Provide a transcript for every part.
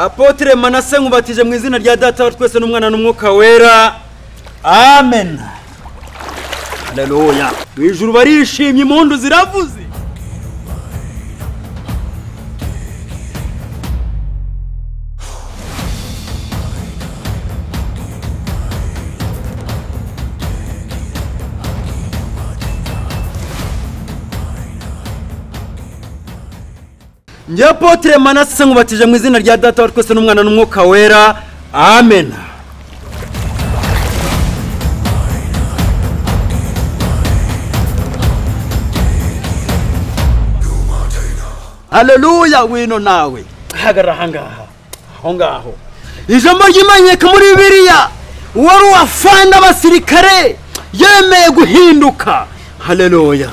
apotre manase nkubatije mu izina rya data wa twese n'umwana n'umwuka wera amen haleluya mu ijuru barishimye impundu ziravuze njye apotre manase nkubatije mu izina rya data wa twese n'umwana n'umwuka wera amen haleluya wino nawe hagarara ahangaha aho ngaho ijambo ry'imanyeka muri bibiliya uwari uwafana abasirikare yemeye guhinduka haleluya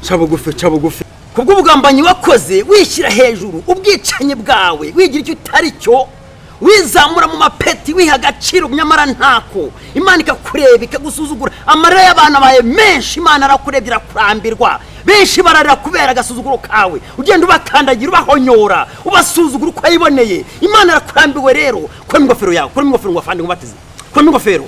ca bugufi ca bugufi kubw'ubugambanyi wakoze wishyira hejuru ubwicanyi bwawe wigira icyo utari cyo wizamura mu mapeti wiha agaciro nyamara ntako imana ikakureba ikagusuzugura amarira y'abantu abaye menshi imana arakurebye irakurambirwa benshi bararira kubera agasuzuguro kawe ugenda ubakandagira ubahonyora ubasuzugura uko yiboneye imana arakurambiwe rero kuramo ingofero yawe kuramo ingofero ngo afande nkubateze kuramo ingofero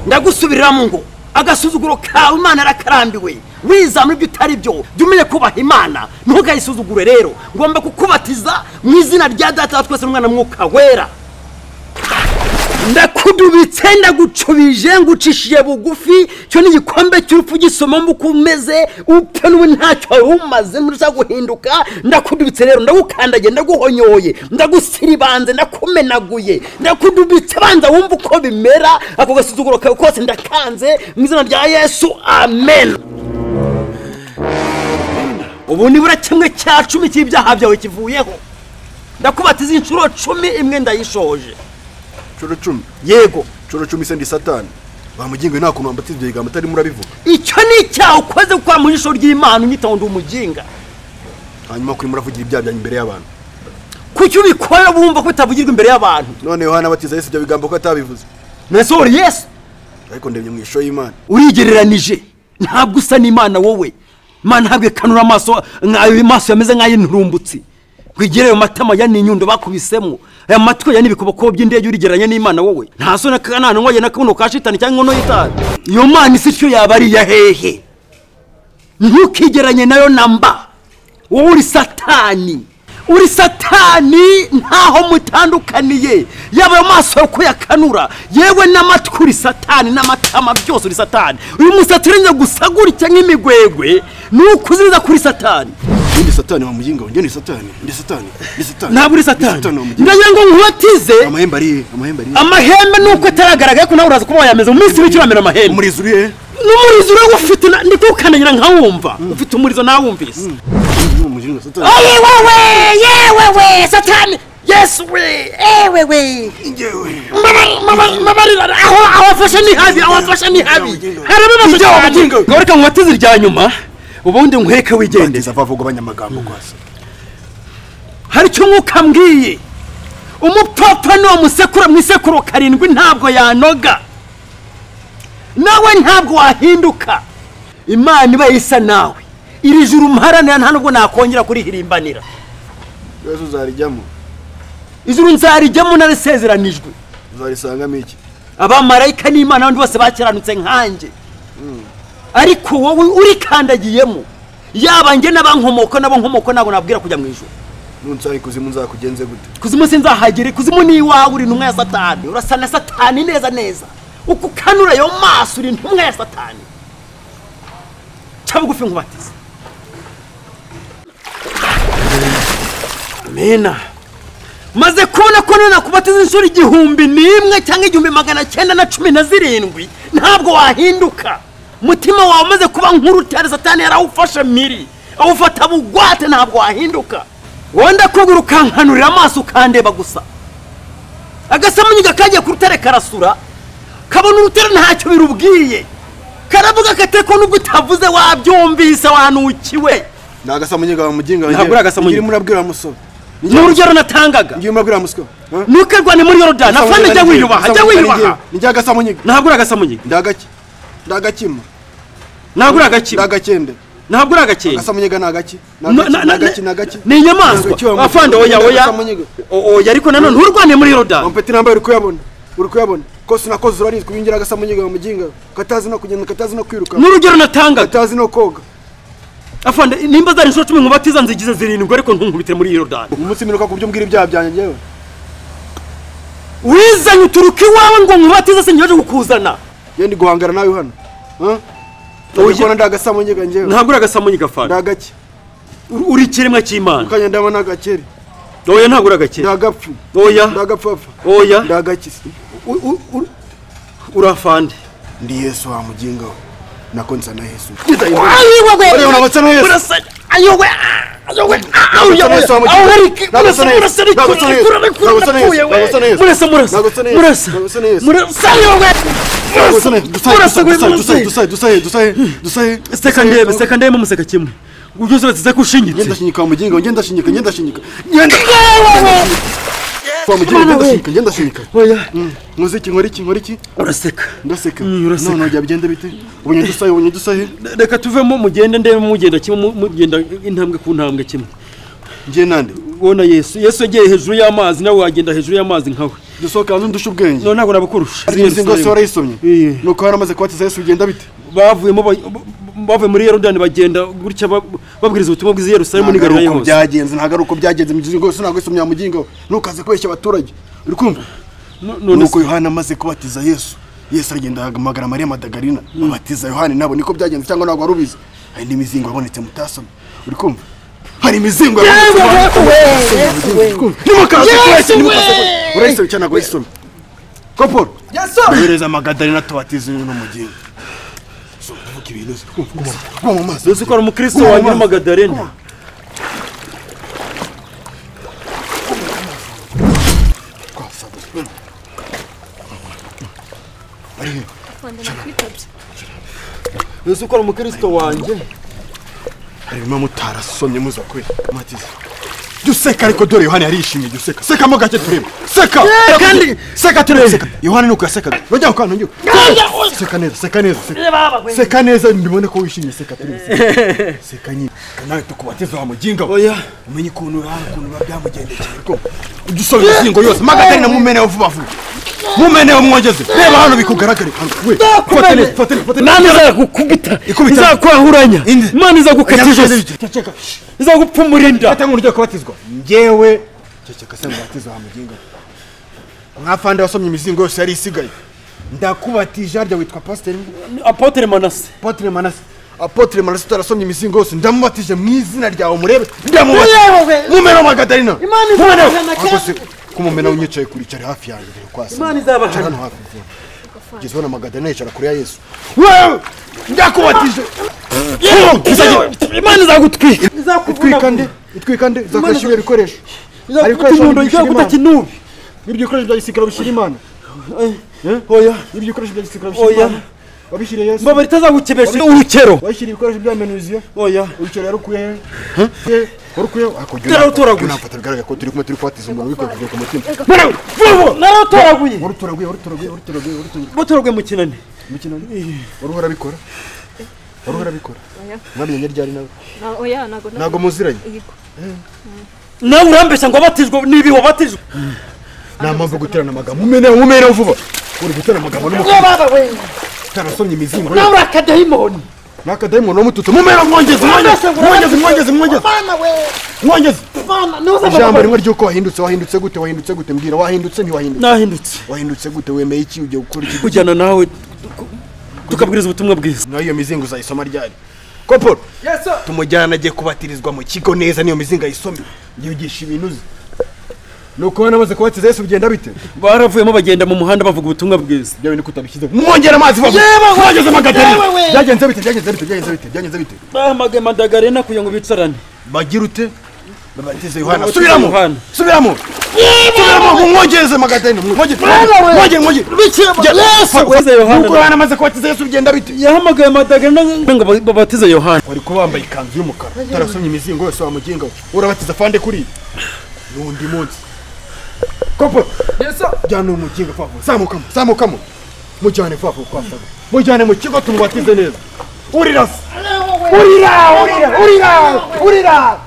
ndagusubiriramo ngo agasuzuguro kawe imana arakarambiwe wizamura ibyo utari byo jya umenya kubaha imana ntugayisuzugure rero ngomba kukubatiza mu izina rya data wa twese n'umwana mwuka wera ndakudubitse ndagucubije ngucishije bugufi cyo ni igikombe cy'urupfu gisoma mba uko umeze upfa n'ubu ntacyo wari umaze ntushaka guhinduka ndakudubitse rero ndagukandagiye ndaguhonyoye ndagusiribanze ndakumenaguye ndakudubitse banza wumva uko bimera ako gasuzuguro kawe kose ndakanze mu izina rya yesu amen ubu nibura kimwe cya cumi cy'ibyaha byawe kivuyeho ndakubatiza inshuro cumi imwe ndayishoje curo cumi yego curo cumi se ndi satani bamugingo nta kuntu wambatse ibyo bigambo atari murabivuga icyo ni icyaha ukoze kwa mu jisho ry'imana unyitaho ndi umuginga hanyuma kuri muravugira ibyaha byanyu imbere y'abantu kuki ubikora bumva ko bitavugirwa imbere y'abantu none yohana abatiza yesu ibyo bigambo ko atabivuze nasohora yesu ariko ndebye mu ishusho y'imana urigereranije ntabwo usa n'imana wowe imana ntabwo ikanura amaso nk'ayo maso yameze nk'ay'inturumbutsi twigire ayo matama ya n'inyundo bakubisemo aya matwi ya n'ibikoboko by'indege urigereranya n'imana wowe nta so n'akanana nkoye na kabuno ka shitani cyangwa inkono y'itabi iyo mana isi icyo yaba ari iya hehe ntukigeranye nayo namba wowe uri satani uri satani ntaho mutandukaniye yaba ayo maso yawe uko yakanura yewe n'amatwi uri satani n'amatama byose uri satani uyu musatsi urenze gusa gutya nk'imigwegwe ni ukuziriza kuri satani Njye ndi satani bamugingo njye ndi satani ndi satani ndi satani ntabwo uri satani ndagira ngo nkubatize amahembe ari he amahembe ari he amahembe nuko ataragaragaye ko nawe uraza kuba wayameze mu minsi mike uramera amahembe umurizo uri he n'umurizo uraba ufite na- ndi kuwukandagira nkawumva ufite umurizo nawumvise Uyu mugingo satani ayi wowe yewe we satani yesu we ewe we njyewe mbabarira aho aho afashe ni habi aho afashe ni habi harimo amasatani ngo reka nkubatize irya nyuma ubundi nkwereke wigende ndeza vavuga abanyamagambo rwose hari icyo umwuka mbwiye umupfapfa n'uwo musekura mu isekuru karindwi ntabwo yanoga nawe ntabwo wahinduka imana iba isa nawe iri juru mparanira nta nubwo nakongera kurihirimbanira yesu uzarijyamo ijuru nzarijyamo narisezeranijwe uzarisangamo iki abamarayika n'imana abandi bose bakiranutse nkanjye ariko wowe urikandagiyemo yaba njye n'abankomoko n'abankomoko ntabwo nabwira kujya mu ijuru nunsanga ikuzimu nzakugenze gute kuzimu sinzahagere kuzimu ni iwawe uri intumwa ya satani urasa na satani neza neza uko ukanura ayo maso uri intumwa ya satani ca bugufi nkubatiza amena maze kubona ko none nakubatiza inshuro igihumbi n'imwe cyangwa igihumbi magana cyenda na cumi na zirindwi ntabwo wahinduka umutima wawe umaze kuba nk'urutare satani yarawufashe miri awufata bugwate ntabwo wahinduka wowe ndakubwira ukankanurira amaso ukandeba gusa agasamunyiga kagiye ku rutare karasura kabona urutare ntacyo birubwiye karavuga kate ko nubwo utavuze wabyumvise wanukiwe ni agasamunyiga bamugingo Ntabwo uri agasamunyiga. njyewe murabwira musobe ni urugero natangaga njyewe murabwira musobe ntukirwane muri yorodani afande jya wiyubaha jya wiyubaha ni njye agasamunyiga ntabwo uri agasamunyiga ndagaki ndagakima ntabwo uri agakino ndagakende ntabwo uri agakeye agasamunyiga ni agaki ni Na- na- agaki ni na- agaki ni agaki ni inyamaswa Agaki wa mugiga, afande oya ni oya agasamunyiga. O- oya ariko nanone nturwane muri yorodani wampeti nambaye uri kuyabona uri kuyabona kose nakoze urarizwi winjira agasamunyiga wa muginga katazi no kugenda katazi no kwiruka n'urugero natangaga katazi no koga afande nimba zari inshuro cumi nkubatiza nzigize zirindwi ariko ntunkubitire muri yorodani umunsi minuka ku byo mbwira ibyaha byanjye njyewe wizanye uturuka iwawe ngo nkubatize se ngejeje kukuzana ye ndi guhangana nawe hano Huh? Oya. ndabikora ndi agasamunyiga njyewe ntabwo uri agasamunyiga afande ndi agaki Uri- uri ikiremwa cy'imana kanya ndabona agakeri oya ntabwo uri ndi agakeye agapfu ndi oya agapfafa oya ndi agakisi U- u- u- uri afande ndi yesu wa muginga we nako nsa na yesu Oya, unabasa na Yesu. Yesu, amujyana. Nabasa na Yesu. Nabasa na Yesu. Nabasa na Yesu. Nabasa na Yesu. Nabasa na Yesu. Nabasa na Yesu. Dusaye, dusaye, murasa dusaye, dusaye, dusaye, dusaye, dusaye, dusaye. seka ndebe seka ndebe mumuseka kimwe ubwo byose bateze ko Ngenda ushinyitse ashinyika wa muginga we, ngenda ashinyika, ngenda ashinyika. Ngenda- Wa muginga, Mwana ngenda we. ashinyika, ngenda ashinyika. oya Nkoze iki, nkora iki, nkora iki? uraseka Ndaseka. Mm, uraseka. None byagenda bite? Ubonye dusaye, ubonye dusaye. Re- reka tuvemo mugende ndebe mugenda kimwe mu- mugenda intambwe ku ntambwe kimwe Ngiye nande? ubona yesu yesu yagiye hejuru y'amazi nawe wagenda hejuru y'amazi nkawe Dusohoke hanze undushe ubwenge. none ntabwo nabakurusha Imizi ngose warayisomye? Iye. Nuko waramaze kubatiza Yesu bigenda bite? bavuyemo ba- bavuye muri yorodani bagenda gutya ba- babwiriza ubutumwa bwiza i yerusalemu Ntabwo n'igarira ari uko yose byagenze, ntabwo ari uko byagenze. Imizi ngose ntabwo yisomye wa muginga we. Ntukaze kubeshya abaturage. Uri kumva? No- none nuko se yohana amaze kubatiza yesu yesu aragenda ahamagara mariya madagarina abatiza yohana nabo niko byagenze cyangwa ntabwo wari ubizi hari n'imizingo yabonetse mutasomye uri kumva hari imizingo yabonetse urayisoma cyangwa ntabwo urayisoma ko paul yohereza amagadalina tubatiza uyu n'umugingo uvuga ibintu uzi kumva guma mu mazi uzi ko ari umukristo Guma mu wanyu mazi. w'amagadalena uzi ko ari umukristo wanjye harimo mutarasomye muza kwe matiza jya useka ariko dore yohani yarishimye jya useka sekamo gake turebe seka kandi- seka turebe seka yohani nuko yasekaga bajya ku kantu ngiye seka neza seka neza seka. seka neza mbibone ko wishimye seka turebe seka. seka nyine nawe tukubatiza wa muginga we oya umenye ukuntu yohani ukuntu biba byamugendekeye ko ujya usoma imizingo yose magatarina mumeneho vuba vuba mumeneho mwongeze reba hano bikugaragare hano we fate neza fate neza fate neza imana izagukubita Ikubita. izakwahuranya Inde. imana izagukata ijosi Ceceka. izagupfumura inda ata nk'umuntu ugiye kubatizwa ngewe ceceka se mubatiza wa muginga mwafande wasomye imizingo yose yari isigaye ndakubatije harya witwa pasiteri apotere manase apotre manase apotre manase utarasomye imizingo yose ndamubatije mu izina ryawe murebe Murebewe. ndamubatije mumena wa magadarina Imana izabahana cyane. Ariko se, ko umumena unyicaye kure icare hafi yanjye ndebe ko hasa. Imana izabahana. Icara hano hafi mvura. kugeza ubona magadarina yicara kure ya yesu wewe ndakubatije imana izagutwika itwika nde itwika nde zakwishyura ibyo bikoresho Hari ibikoresho inyundo bishyira igakuta Imana. kinubi Ibyo bikoresho bya gisirikare bishyira imana oya Ibyo bikoresho bya gisirikare Oya. bishyira imana wabishyiriye yesu mbabara itazagukebesha urukero wayishyira ibikoresho bya menuziyo oya urukero yarukuye he Ye, warukuye he? Ako jya Dore unafata, utoraguye. jya unafata, bigaragara ko turi kumwe turi kubatiza umuntu wikojeje ku mutima naratoraguye warutoraguye warutoraguye warutoraguye warutoraguye botoraguye mu kinani umukino ni waruhora abikora waruhora abikora Oya. mwamenye ryari nawe Na- oya ntago ntabwo muziranye Yego. nawe urambeshya ngo wabatijwe nibi wabatijwe nta mpamvu yo guterana amagambo mumeneho mumeneho vuba uri guterana amagambo n'umukobwa utarasomye imizingo ye. nawe akadayimoni ni akadayimoni wamututse mumera mwongeze mwongeze mwongeze mwongeze mwongeze mwongeze ijambo rimwe ry'uko wahindutse wahindutse gute wahindutse gute mbwira wahindutse ntiwahindutse nahindutse wahindutse gute wemeye iki ugiye gukora iki kujyana nawe tukabwiriza ubutumwa bwiza nayo iyo mizingo uzayisoma ryari ko paul tumujyana agiye kubatirizwa mu kigo neza niyo mizingo ayisome yigisha ibintu uzi nuko ubona amaze kubatiza yesu bigenda bite baravuyemo bagenda mu muhanda bavuga ubutumwa bwiza byawe niko utabishyizeho mwongera amazi vuba vuba mwongeze amagatari byagenze bite byagenze bite byagenze bite byagenze bite bahamagaye madagarena kugira ngo bicarane bagira ute babatize yohana Babatize subiramo Yohana. subiramo subiramo mwongeze magadarina mwongeze mwongeze mwongeze Batize Yohana. nuko yohana amaze kubatiza yesu bigenda bite yahamagaye madagarena ngo ba- babatize yohana wari kuba wambaye ikanzu y'umukara utarasomye imizingo yose wamuginga we urabatiza fande kuri n'undi munsi kopo jyana uwo muginga fafu zamukamo zamukamo mujyane fafu kwasaga mujyane mu kigo tumubatize neza urirasa urira urira urira urira